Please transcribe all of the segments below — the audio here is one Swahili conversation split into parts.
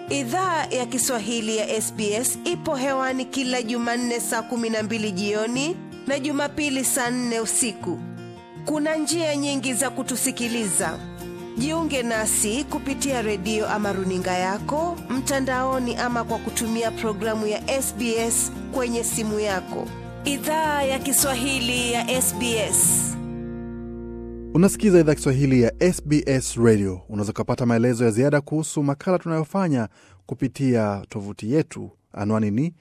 Idhaa ya Kiswahili ya SBS ipo hewani kila Jumanne saa kumi na mbili jioni na Jumapili saa nne usiku. Kuna njia nyingi za kutusikiliza. Jiunge nasi kupitia redio ama runinga yako mtandaoni, ama kwa kutumia programu ya SBS kwenye simu yako. Idhaa ya Kiswahili ya SBS. Unasikiza idhaa Kiswahili ya SBS Radio. Unaweza ukapata maelezo ya ziada kuhusu makala tunayofanya kupitia tovuti yetu. Anwani ni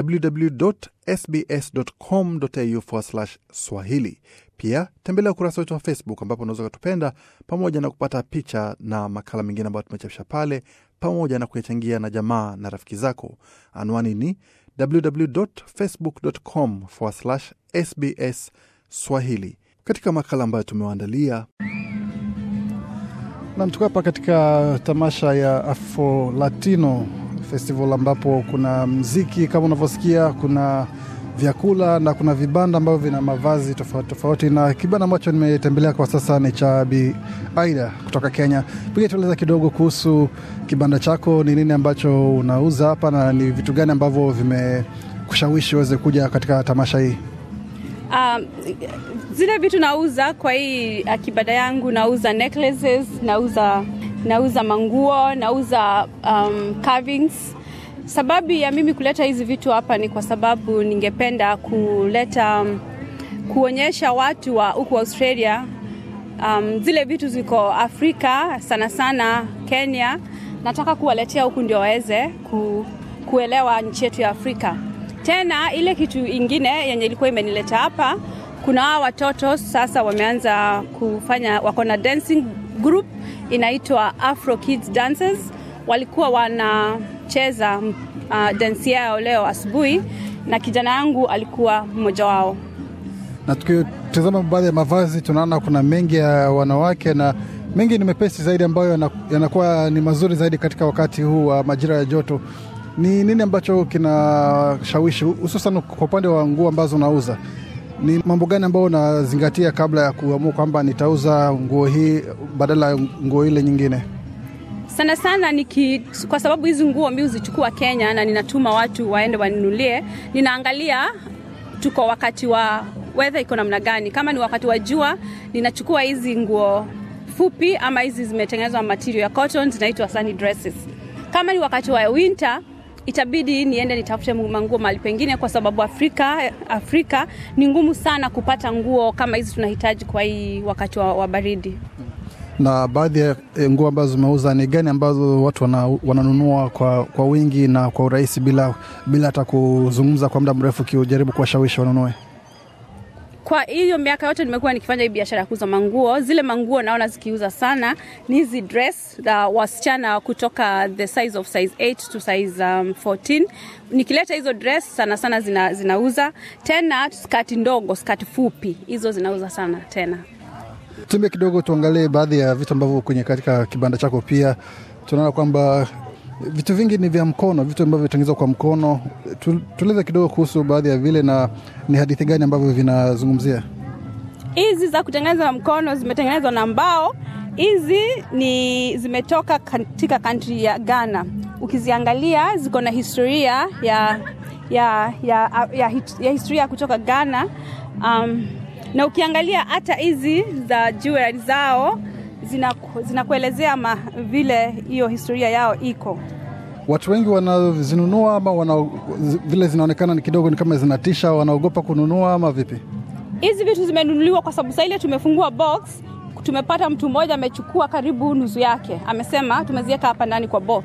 www.sbs.com.au swahili. Pia tembelea ukurasa wetu wa Facebook ambapo unaweza ukatupenda pamoja na kupata picha na makala mengine ambayo tumechapisha pale, pamoja na kuyachangia na jamaa na rafiki zako. Anwani ni www.facebook.com sbs swahili. Katika makala ambayo tumewaandalia nam, tuko hapa katika tamasha ya Afro Latino Festival ambapo kuna mziki kama unavyosikia, kuna vyakula na kuna vibanda ambavyo vina mavazi tofauti tofauti, na kibanda ambacho nimetembelea kwa sasa ni cha Bi Aida kutoka Kenya. Piga tueleza kidogo kuhusu kibanda chako, ni nini ambacho unauza hapa na ni vitu gani ambavyo vimekushawishi uweze kuja katika tamasha hii? Um, zile vitu nauza kwa hii uh, kibanda yangu nauza necklaces, nauza nauza manguo, nauza um, carvings. Sababu ya mimi kuleta hizi vitu hapa ni kwa sababu ningependa kuleta um, kuonyesha watu wa huku Australia um, zile vitu ziko Afrika sana sana Kenya. Nataka kuwaletea huku ndio waweze ku, kuelewa nchi yetu ya Afrika. Tena ile kitu ingine yenye ilikuwa imenileta hapa, kuna hawa watoto sasa wameanza kufanya, wako na dancing group inaitwa Afro Kids Dancers. Walikuwa wanacheza uh, dansi yao leo asubuhi, na kijana yangu alikuwa mmoja wao. Na tukitazama baadhi ya mavazi, tunaona kuna mengi ya wanawake na mengi ni mepesi zaidi, ambayo yanakuwa ni mazuri zaidi katika wakati huu wa majira ya joto. Ni nini ambacho kinashawishi hususan kwa upande wa nguo ambazo unauza? Ni mambo gani ambayo unazingatia kabla ya kuamua kwamba nitauza nguo hii badala ya nguo ile nyingine? Sana sana niki, kwa sababu hizi nguo mi huzichukua Kenya na ninatuma watu waende wanunulie, ninaangalia tuko wakati wa weather iko namna gani. Kama ni wakati wa jua, ninachukua hizi nguo fupi ama hizi zimetengenezwa material ya cotton, zinaitwa sunny dresses. Kama ni wakati wa winter itabidi niende nitafute manguo mahali pengine, kwa sababu Afrika, Afrika ni ngumu sana kupata nguo kama hizi tunahitaji kwa hii wakati wa, wa baridi. Na baadhi ya nguo ambazo zimeuza ni gani ambazo watu wana, wananunua kwa, kwa wingi na kwa urahisi bila bila hata kuzungumza kwa muda mrefu ukijaribu kuwashawishi wanunue? Kwa hiyo miaka yote nimekuwa nikifanya hii biashara ya kuuza manguo. Zile manguo naona zikiuza sana ni hizi dress za wasichana kutoka the size of size 8 to size um, 14. Nikileta hizo dress sana sana zina, zinauza tena. Skati ndogo, skati fupi, hizo zinauza sana tena. Tumbe kidogo, tuangalie baadhi ya vitu ambavyo kwenye katika kibanda chako. Pia tunaona kwamba vitu vingi ni vya mkono, vitu ambavyo vitengenezwa kwa mkono. Tueleze kidogo kuhusu baadhi ya vile, na ni hadithi gani ambavyo vinazungumzia? Hizi za kutengeneza mkono zimetengenezwa na mbao. Hizi ni zimetoka katika kantri ya Ghana. Ukiziangalia ziko na historia ya, ya, ya, ya, ya historia kutoka Ghana um, na ukiangalia hata hizi za jewelry zao zinakuelezea zina vile hiyo historia yao iko. Watu wengi wanazinunua ama wana, vile zinaonekana ni kidogo ni kama zinatisha, wanaogopa kununua ama vipi? Hizi vitu zimenunuliwa kwa sababu saa ile tumefungua box, tumepata mtu mmoja amechukua karibu nusu yake, amesema tumeziweka hapa ndani kwa box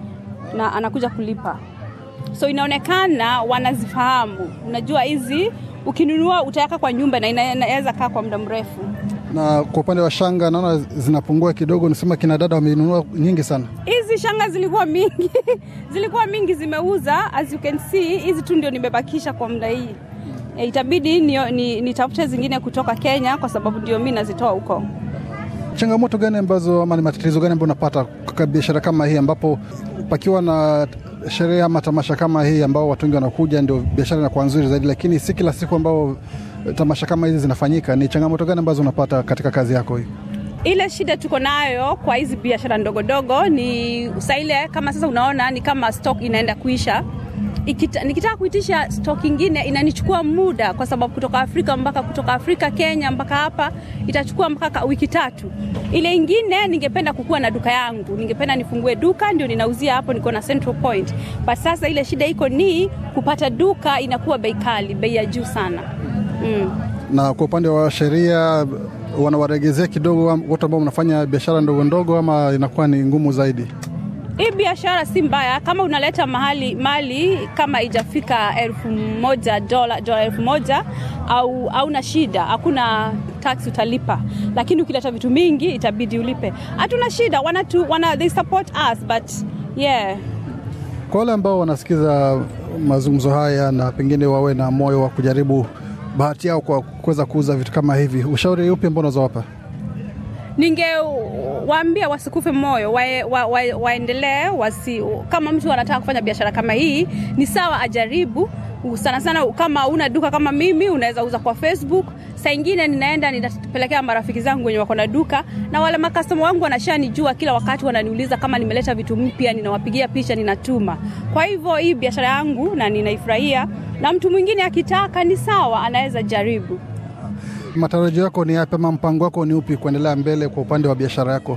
na anakuja kulipa, so inaonekana wanazifahamu. Unajua hizi ukinunua utaweka kwa nyumba na inaweza kaa kwa muda mrefu na kwa upande wa shanga naona zinapungua kidogo. Nisema kina dada wamenunua nyingi sana. Hizi shanga zilikuwa mingi zilikuwa mingi, zimeuza. As you can see, hizi tu ndio nimebakisha kwa muda hii. E, itabidi nitafute ni, ni zingine kutoka Kenya kwa sababu ndio mi nazitoa huko. Changamoto gani ambazo ama ni matatizo gani ambayo unapata kwa biashara kama hii, ambapo pakiwa na sherehe ama tamasha kama hii ambao watu wengi wanakuja, ndio biashara inakuwa nzuri zaidi, lakini si kila siku ambao tamasha kama hizi zinafanyika. Ni changamoto gani ambazo unapata katika kazi yako hii? ile shida tuko nayo kwa hizi biashara ndogo ndogo ni saa ile kama sasa unaona ni kama stock inaenda kuisha Ikita, nikitaka kuitisha stock ingine inanichukua muda kwa sababu kutoka Afrika mpaka kutoka Afrika Kenya mpaka hapa itachukua mpaka wiki tatu. Ile ingine ningependa kukuwa na duka yangu, ningependa nifungue duka ndio ninauzia hapo, niko na Central Point. But sasa ile shida iko ni kupata duka inakuwa bei kali, bei ya juu sana mm. Na kwa upande wa sheria wanawaregezea kidogo watu ambao mnafanya biashara ndogo ndogo, ama inakuwa ni ngumu zaidi? Hii biashara si mbaya kama unaleta mahali mali kama ijafika elfu moja dola dola elfu moja au hauna shida, hakuna tax utalipa, lakini ukileta vitu mingi itabidi ulipe. Hatuna shida, wana tu, wana, they support us but yeah. Kwa wale ambao wanasikiza mazungumzo haya na pengine wawe na moyo wa kujaribu bahati yao kwa kuweza kuuza vitu kama hivi, ushauri upi ambao unaweza wapa? ningewaambia wasikufe moyo wae, wa, wa, waendelee wasi, kama mtu anataka kufanya biashara kama hii ni sawa ajaribu sana sana kama una duka kama mimi unaweza uza kwa facebook saa ingine ninaenda ninapelekea marafiki zangu wenye wako na duka na wale makastoma wangu wanashanijua kila wakati wananiuliza kama nimeleta vitu mpya ninawapigia picha ninatuma kwa hivyo hii biashara yangu na ninaifurahia na mtu mwingine akitaka ni sawa anaweza jaribu Matarajio yako ni yapi ama mpango wako ni upi kuendelea mbele kwa upande wa biashara yako?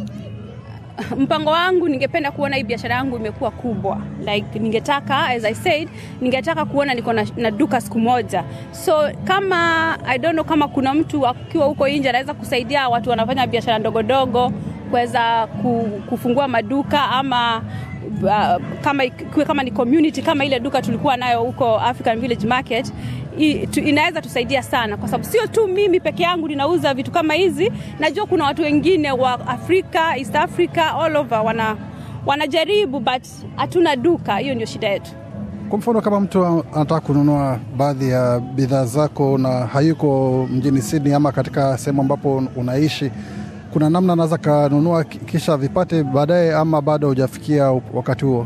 mpango wangu ningependa kuona hii biashara yangu imekuwa kubwa like ningetaka as i said ningetaka kuona niko na, na duka siku moja so kama i don't know kama kuna mtu akiwa huko nje anaweza kusaidia watu wanafanya biashara ndogo ndogo kuweza kufungua maduka ama uh, kama, kama ni community kama ile duka tulikuwa nayo huko African Village Market i, tu, inaweza tusaidia sana, kwa sababu sio tu mimi peke yangu ninauza vitu kama hizi. Najua kuna watu wengine wa Afrika, East Africa, all over wana wanajaribu but hatuna duka. Hiyo ndio shida yetu. Kwa mfano kama mtu anataka kununua baadhi ya bidhaa zako na hayuko mjini Sydney ama katika sehemu ambapo unaishi, kuna namna anaweza kanunua kisha vipate baadaye, ama bado hujafikia wakati huo?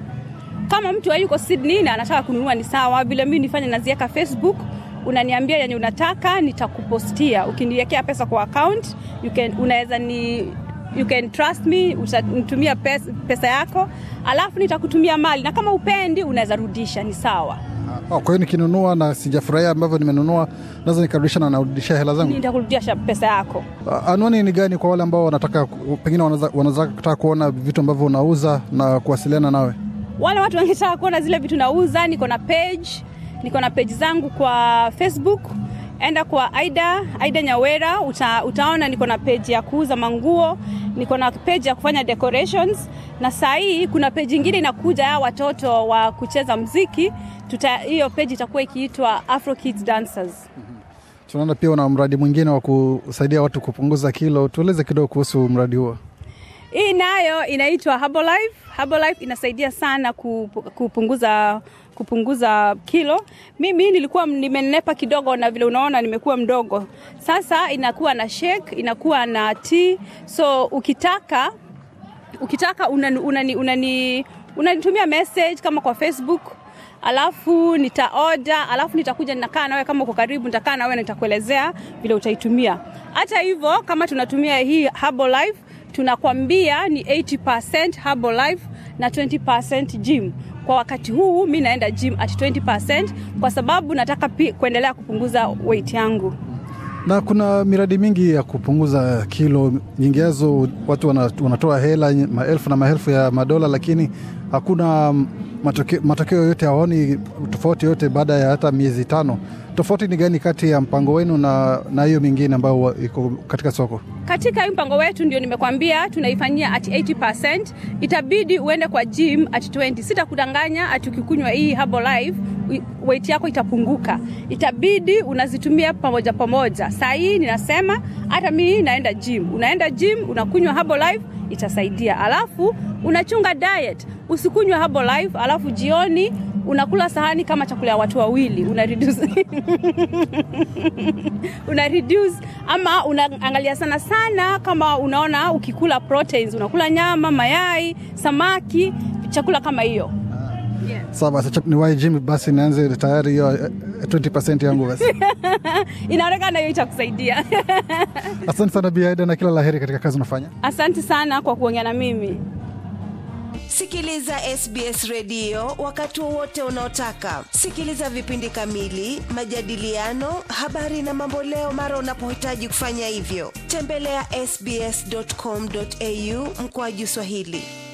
Kama mtu hayuko Sydney na anataka kununua ni sawa, vile mimi nifanye naziweka Facebook, unaniambia yenye unataka, nitakupostia. Ukiniwekea pesa kwa account, you can unaweza ni you can trust me, utanitumia pesa, pesa yako alafu nitakutumia mali, na kama upendi unaweza rudisha, ni sawa. Oh, kwa hiyo nikinunua na sijafurahia ambavyo nimenunua naweza nikarudisha na narudishia hela zangu? Nitakurudisha pesa yako. Anwani ni gani kwa wale ambao wanataka pengine wanaweza kutaka kuona vitu ambavyo unauza na kuwasiliana nawe? Wale watu wangetaka kuona zile vitu nauza, niko na page, niko na page zangu kwa Facebook. Enda kwa Aida, Aida Nyawera uta, utaona niko na page ya kuuza manguo, niko na page ya kufanya decorations, na saa hii kuna page ingine inakuja ya watoto wa kucheza mziki. Tuta, hiyo page itakuwa ikiitwa Afro Kids Dancers. Tunaona pia una mradi mwingine wa kusaidia watu kupunguza kilo. Tueleze kidogo kuhusu mradi huo. Hii nayo inaitwa Herbalife. Herbalife inasaidia sana kupunguza kupunguza kilo. Mimi nilikuwa nimenenepa kidogo, na vile unaona nimekuwa mdogo. Sasa inakuwa na shake, inakuwa na tea. So ukitaka ukitaka unani, unani, unani, unanitumia message kama kwa Facebook alafu nita order, alafu nitakuja ninakaa nawe, kama uko karibu, nitakaa nawe na nitakuelezea vile utaitumia. Hata hivyo, kama tunatumia hii Herbalife tunakwambia ni 80% Herbalife na 20% gym. Kwa wakati huu mi naenda gym at 20% kwa sababu nataka pi, kuendelea kupunguza weight yangu. Na kuna miradi mingi ya kupunguza kilo, nyinginezo watu wanatoa hela maelfu na maelfu ya madola, lakini hakuna matokeo, matokeo yote, hawaoni tofauti yote baada ya hata miezi tano. Tofauti ni gani kati ya mpango wenu na na hiyo mingine ambayo iko katika soko? Katika hii mpango wetu ndio nimekwambia tunaifanyia at 80%. Itabidi uende kwa gym at 20. Sitakudanganya ati ukikunywa hii Herbalife weight yako itapunguka. Itabidi unazitumia pamoja pamoja. Saa hii ninasema hata mimi naenda gym. Unaenda gym, unakunywa Herbalife itasaidia. Alafu unachunga diet. Usikunywe Herbalife alafu jioni unakula sahani kama chakula ya watu wawili una reduce una reduce ama unaangalia sana sana, kama unaona ukikula proteins, unakula nyama, mayai, samaki, chakula kama hiyo. Yes. Sawa basi, acha niwahi gym basi nianze tayari hiyo eh, 20% yangu basi. Inaonekana hiyo itakusaidia. Asante sana Bi Aida na kila laheri katika kazi unafanya. Asante sana kwa kuongea na mimi. Sikiliza SBS redio wakati wowote unaotaka. Sikiliza vipindi kamili, majadiliano, habari na mamboleo mara unapohitaji kufanya hivyo. Tembelea ya sbs.com.au mkoaju Swahili.